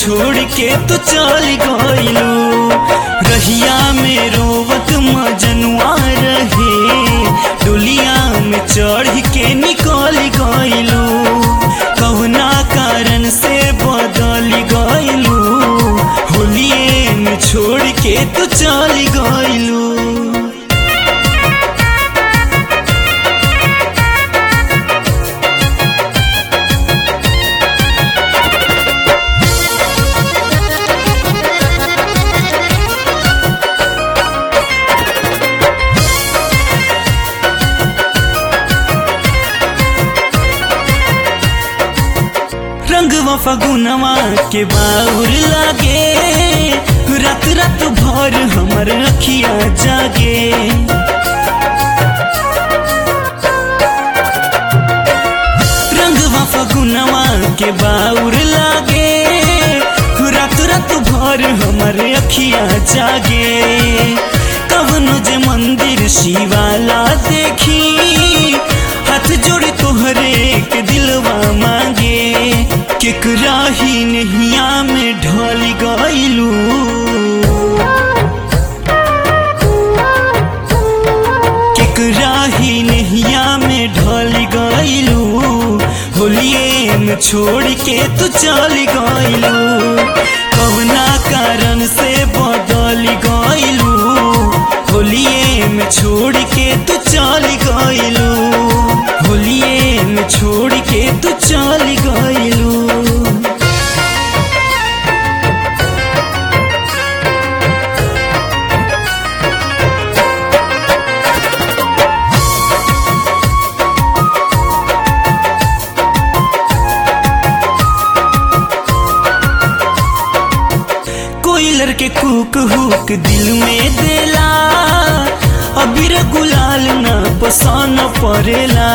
छोड़ के तू चल गइलू रहिया में रोवत मजनुआ रहे डोलिया में चढ़ के निकल गइलू कहुना कारण से बदल गइलू होलिए में छोड़ के तू चल गइलू रंगवा फगुनवा के बाउर लागे रात रात भर हमर अखिया जागे रंगवा फगुनवा के बाउर लागे रात रात भर हमर अखिया जागे कवनो जे मंदिर शिवाला देखी हाथ जोड़ तोहरे के दिलवा मांगे केकरा ही नहिया में ढल गइलू केकरा ही नहिया में ढल गइलू होलिए में छोड़ के तू चल गइलू कवना कारण से बदल गइलू होलिए में छोड़ के तू चल गइलू होलिए में छोड़ के तू चल गइलू कोयलर के कुक हुक दिल में देला अबीर गुलाल न पसन परेला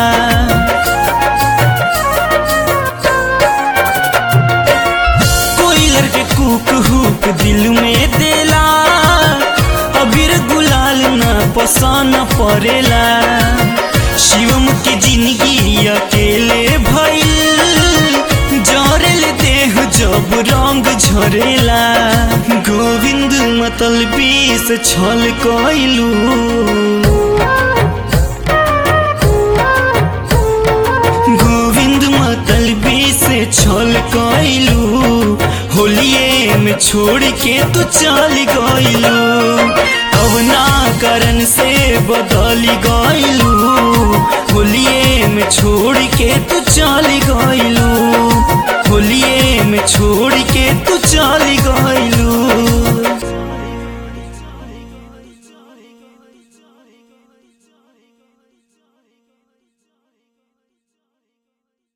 कोयलर के कुक हुक दिल में देला अबीर गुलाल न पसन परेला शिवम के जिंदगी अकेले भइल जरेल देह जब रंग झरेला गोविंद मतलबी से छल कइलू गोविंद मतलबी से छल कइलू होलिए में छोड़ के तू चल गइलू कवना कारण से बदल गइलू होलिए में छोड़ के तू चल गइलू होलिए में छोड़ के तू चल गइलू